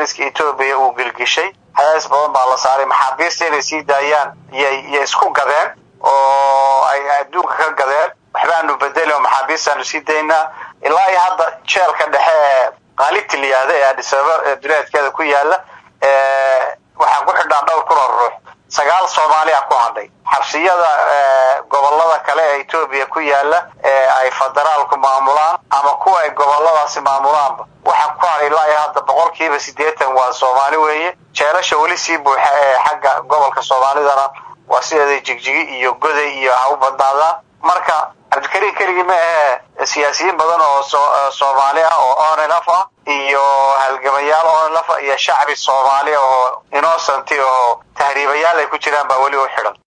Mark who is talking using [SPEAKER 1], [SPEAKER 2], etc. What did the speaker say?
[SPEAKER 1] taliska etoobiya uu gelgishay cadaadis badan baa la saaray maxaabiista inay sii daayaan yyyay isku gadeen oo ay adduunka ka gadeen waxbaanu bedeli oo maxaabiistaanu sii daynaa ilaa iyo hadda jeelka dhexe ee qaalibti la yihahda ee adhisababa ee duleedkeeda ku yaala waxaa ku xidhaan dhowr kun oo ruux sagaal soomaaliya ku hadhay xabsiyada gobolada kale ee etoobiya ku yaala ee ay federaalku maamulaan ama kuwa ay goboladaasi maamulaanba waxaa ku hadhay ilaa iyo hadda boqolkiiba siddeetan waa soomaali weeye jeelasha weli sii buuxa ee xagga gobolka soomaalidana waa sideeda jigjigi iyo goday iyo ha u badnaadaan marka cabdikariim keligii ma ahee siyaasiyiin badan oo soomaali ah oo onelaf ah iyo halgamayaal onelaf ah iyo shacbi soomaali oo innocent oo tahriibayaal ay ku jiraan baa weli u xidhan